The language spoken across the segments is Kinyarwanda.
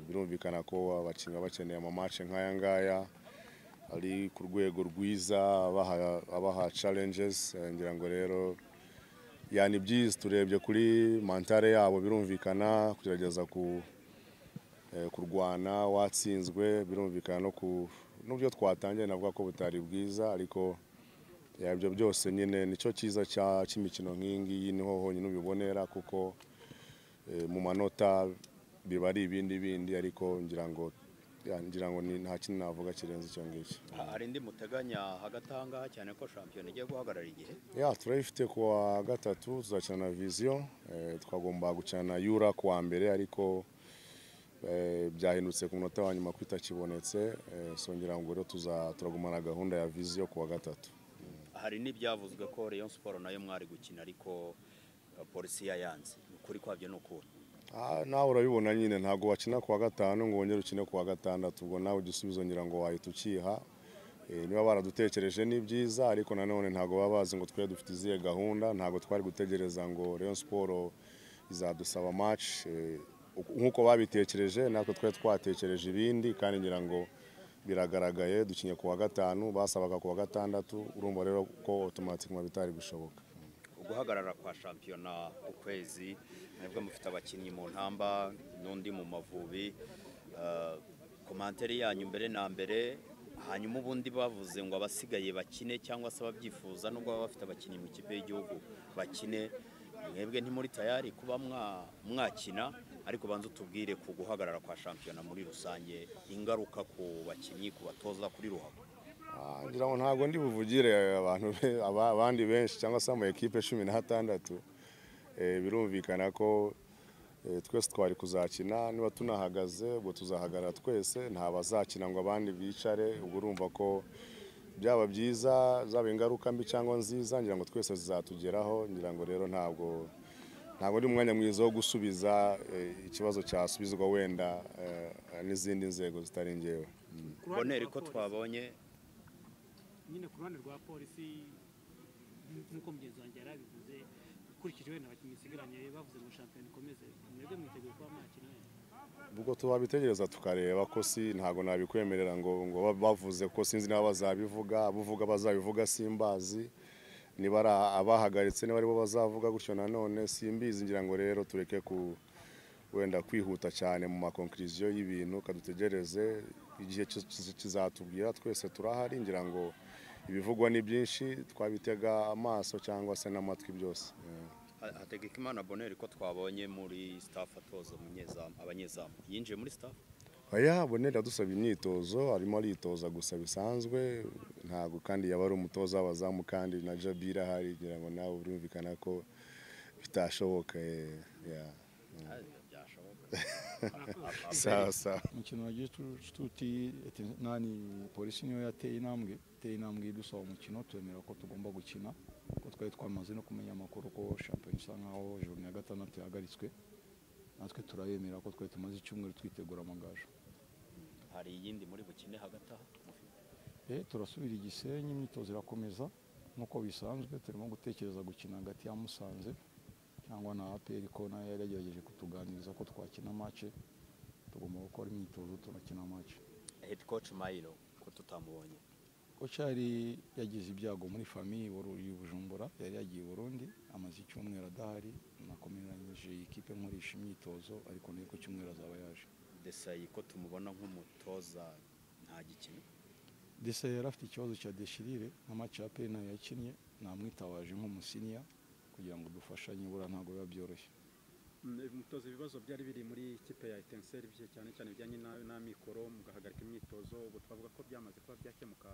byerekana ko abakinnyi baba bakeneye amamatch nk'aya ngaya ari ku rwego rwiza abaha- abaha challenges Eh, ngira ngo rero yani byiza turebye kuri mentale yabo birumvikana kugerageza ku eh, kurwana watsinzwe birumvikana no ku n'ubyo twatangiye navuga ko butari bwiza ariko eh, ibyo byose nyine nicyo cyiza cya- cy'imikino nk'iyi ngiyi niho honyine ubibonera kuko eh, mu manota biba ari ibindi bindi ariko ngira ngo ya, ngira ngo ni- nta kintu navuga kirenze icyo ngicyo hari indi muteganya hagati aha ngaha cyane ko shampiyona igiye guhagarara igihe ya turayifite ku wa gatatu tuzakina na viziyo eh, twagomba gukina na yura ku wa mbere ariko eh, byahindutse ku munota wa nyuma ko itakibonetse eh, so ngira ngo rero tuza- turagumana gahunda ya viziyo ku wa gatatu hari n'ibyavuzwe ko Rayon Sport nayo mwari gukina ariko eh, polisi yayanze ukuri kwabyo ni ukuri Ah, nawe urabibona nyine ntabwo wakina ku wa gatanu ngo wongere ukine ku wa gatandatu ubwo nawe igisubizo ngira ngo wahita ukiha Eh, niba baradutekereje ni byiza ariko nanone ntabwo baba bazi ngo twari dufite izihe gahunda ntabwo twari gutegereza ngo Rayon Sport izadusaba match Eh, uku- nk'uko babitekereje natwe twari twatekereje ibindi kandi ngira ngo biragaragaye dukinye ku wa gatanu basabaga ku wa gatandatu urumva rero ko automatiquement bitari gushoboka uguhagarara kwa shampiyona ukwezi nibwo mufite abakinnyi mu ntamba n'undi mu mavubi Eh, komantere yanyu mbere na mbere hanyuma ubundi bavuze ngo abasigaye bakine cyangwa se ababyifuza nubwo baba bafite abakinnyi mu ikipe y'igihugu bakine mwebwe ntimuri tayari kuba mwa- mwakina ariko banza utubwire ku guhagarara kwa shampiyona muri rusange ingaruka ku bakinnyi ku batoza kuri ruhago Ah, ngira ngo ntabwo ndi buvugire abantu be- aba- abandi benshi cyangwa se ama ekipe cumi n'atandatu Eh, birumvikana ko eh, twese twari kuzakina niba tunahagaze ubwo tuzahagarara twese nta bazakina ngo abandi bicare ubwo urumva ko byaba byiza zaba ingaruka mbi cyangwa nziza ngira ngo twese zizatugeraho ngira ngo rero ntabwo ntabwo ari umwanya mwiza wo gusubiza eh, ikibazo cyasubizwa wenda eh, n'izindi nzego zitari ngewe Ku ruhande boneri rwa ko polisi- twabonye nyine ku ruhande rwa polisi nk'uko mugenzi wanjye yari abivuze ukurikije wenda abakinnyi isigaranye bavuze ngo shampiyona ikomeze mwebwe mwiteguye kuba mwakina ubwo tubabitegereza tukareba ko si ntabwo nabikwemerera ngo ngo ba- bavuze ko sinzi niba bazabivuga abuvuga bazabivuga simbazi niba ari a- abahagaritse niba aribo bazavuga gutyo nanone simbizi ngira ngo rero tureke ku wenda kwihuta cyane mu makonkiriziyo y'ibintu kadutegereze igihe kiz- kiz- kizatubwira twese turahari ngira ngo ibivugwa ni byinshi twabitega amaso cyangwa se n'amatwi byose Yeah. hategeka imana boneri ko twabonye muri staff atoza umunyezamu abanyezamu yinjiye muri staff oya bonera yadusabye imyitozo arimo aritoza gusa bisanzwe ntabwo kandi yaba ari umutoza w'abazamu kandi na jabira ahari ngira ngo nawe birumvikana ko bitashoboka eh, yeah. byashoboka sawa sawa umukino wagiye tuti ati nani polisi niyo yateye intambwe iteye intambwe idusaba umukino twemera ko tugomba gukina ko twari twamaze no kumenya amakuru ko shampiyona isa nkaho joni ya gatandatu yahagaritswe natwe turayemera ko twari tumaze icyumweru twitegura amagaju hari iyindi muri bukine hagati aho mufite e turasubira igisenyi imyitozo irakomeza nk'uko bisanzwe turimo gutekereza gukina hagati ya musanze cyangwa na aperi ko nayo yari yagerageje kutuganiriza ko twakina mace tugomba gukora imyitozo tunakina mace head coach mayiro ko tutamubonye Kochari yagize ibyago muri famiye i Bujumbura yari yagiye i Burundi amaze icyumweru adahari nakomeranyije iyi kipe nkoresha imyitozo ariko nayo ku cyumweru azaba yaje desayi ko tumubona nk'umutoza nta gikino Dese yari afite ikibazo cya deshirire nka match ya peri nayo yakinnye namwitawaje nk'umusiniya kugira ngo dufashanye bura ntabwo biba byoroshye umutoza ibibazo byari biri muri kipe ya etenseri cyane cyane bijyanye na- n'amikoro mugahagarika imyitozo ubu twavuga ko byamaze kuba byakemuka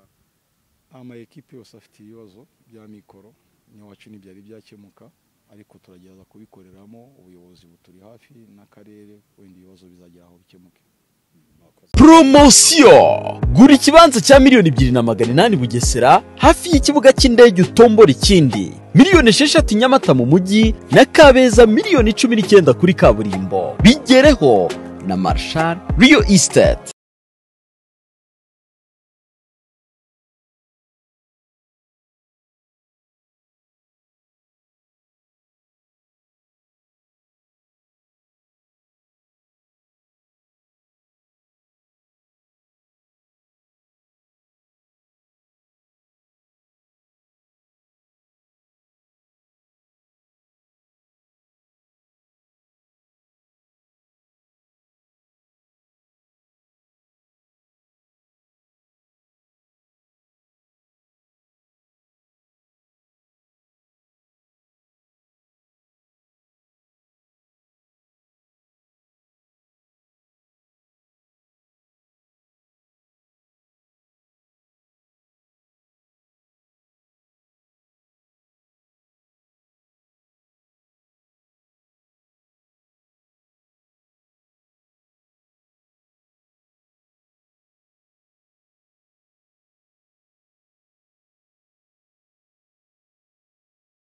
ama ekipe yose afite ibibazo bya mikoro n'iwacu ntibyari byakemuka ariko turagerageza kubikoreramo ubuyobozi buturi hafi n'akarere wenda ibibazo bizagera aho bikemuke mwakoze poromosiyo gura ikibanza cya miliyoni ebyiri na magana inani bugesera hafi y'ikibuga cy'indege utombora ikindi miliyoni esheshatu nyamata mu mujyi na kabeza miliyoni cumi n'icyenda kuri kaburimbo bigereho na marshal riyo isiteti